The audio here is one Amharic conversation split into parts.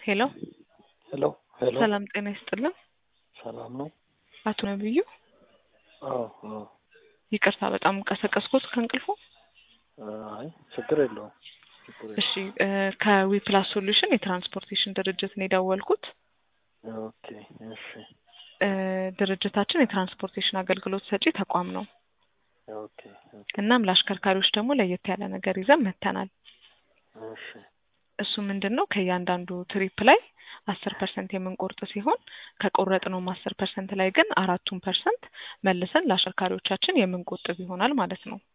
ሄሎ ሄሎ ሄሎ ሰላም ጤና ይስጥልን። ሰላም ነው? አቶ ነብዩ አዎ አዎ። ይቅርታ በጣም ቀሰቀስኩት ከእንቅልፎ። አይ ችግር የለውም ችግር የለውም። እሺ እ ከዊፕላስ ሶሉሽን የትራንስፖርቴሽን ድርጅት ነው የደወልኩት። ኦኬ እሺ እ ድርጅታችን የትራንስፖርቴሽን አገልግሎት ሰጪ ተቋም ነው። ኦኬ ኦኬ እናም ለአሽከርካሪዎች ደግሞ ለየት ያለ ነገር ይዘን መጥተናል። እሺ እሱ ምንድን ነው ከእያንዳንዱ ትሪፕ ላይ አስር ፐርሰንት የምንቆርጥ ሲሆን ከቆረጥነውም አስር ፐርሰንት ላይ ግን አራቱን ፐርሰንት መልሰን ለአሽከርካሪዎቻችን የምንቆጥብ ይሆናል ማለት ነው።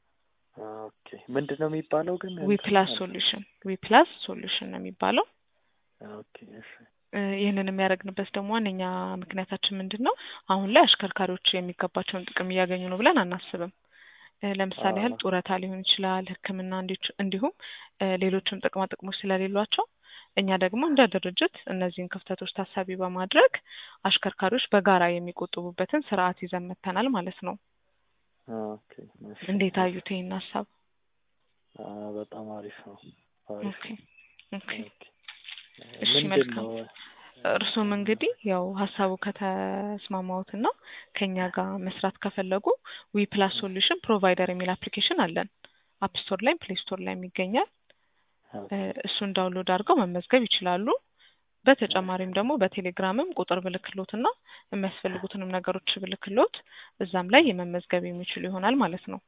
ኦኬ ምንድን ነው የሚባለው ግን? ዊፕላስ ሶሉሽን ዊፕላስ ሶሉሽን ነው የሚባለው። ኦኬ እሺ እ ይህንን የሚያደርግንበት ደግሞ ዋነኛ ምክንያታችን ምንድን ነው? አሁን ላይ አሽከርካሪዎች የሚገባቸውን ጥቅም እያገኙ ነው ብለን አናስብም። እ ለምሳሌ ያህል አዎ። ጡረታ ሊሆን ይችላል፣ ሕክምና እንዲች- እንዲሁም እ ሌሎችም ጥቅማ ጥቅሞች ስለሌሏቸው እኛ ደግሞ እንደ ድርጅት እነዚህን ክፍተቶች ታሳቢ በማድረግ አሽከርካሪዎች በጋራ የሚቆጥቡበትን ስርዓት ይዘን መጥተናል ማለት ነው። ኦኬ እሺ እንዴት አዩት ይህን ሀሳብ? አ በጣም አሪፍ ነው አሪፍ ኦኬ ነው። ኦኬ ኦኬ እሺ ምንድን መልካም። ነው እርሱም እንግዲህ ያው ሀሳቡ ከተስማማዎትና ከኛ ጋር መስራት ከፈለጉ ዊ ፕላስ ሶሉሽን ፕሮቫይደር የሚል አፕሊኬሽን አለን። አፕ ስቶር ላይም ፕሌይ ስቶር ላይም ይገኛል። እ እሱን ዳውንሎድ አድርገው መመዝገብ ይችላሉ። በተጨማሪም ደግሞ በቴሌግራምም ቁጥር ብልክሎትና የሚያስፈልጉትንም ነገሮች ብልክሎት እዛም ላይ የመመዝገብ የሚችሉ ይሆናል ማለት ነው።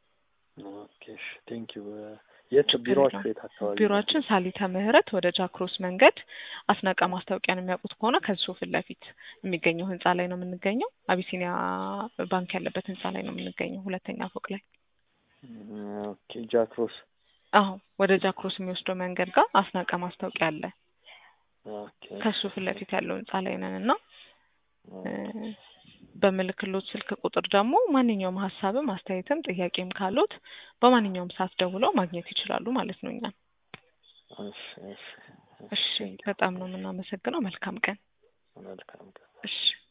ኦኬ እሺ ቴንክ ዩ የት ችግር ቢሮአችሁ የለውም። የት አካባቢ ነው? ቢሮአችን ሳሊተ ምህረት ወደ ጃክሮስ መንገድ አስናቀ ማስታወቂያን የሚያውቁት ከሆነ ከሱ ፊት ለፊት የሚገኘው ህንጻ ላይ ነው የምንገኘው። አቢሲኒያ ባንክ ያለበት ህንጻ ላይ ነው የምንገኘው፣ ሁለተኛ ፎቅ ላይ። ኦኬ ጃክሮስ አዎ ወደ ጃክሮስ የሚወስደው መንገድ ጋር አስናቀ ማስታወቂያ አለ። ኦኬ ከሱ ፊት ለፊት ያለው ህንጻ ላይ ነን እና እ በምልክሎት ስልክ ቁጥር ደግሞ ማንኛውም ሀሳብም አስተያየትም ጥያቄም ካሉት በማንኛውም ሰዓት ደውለው ማግኘት ይችላሉ ማለት ነው እኛን። እሺ እሺ እሺ ቴንክ ዩ በጣም ነው የምናመሰግነው። መልካም ቀን። መልካም ቀን። እሺ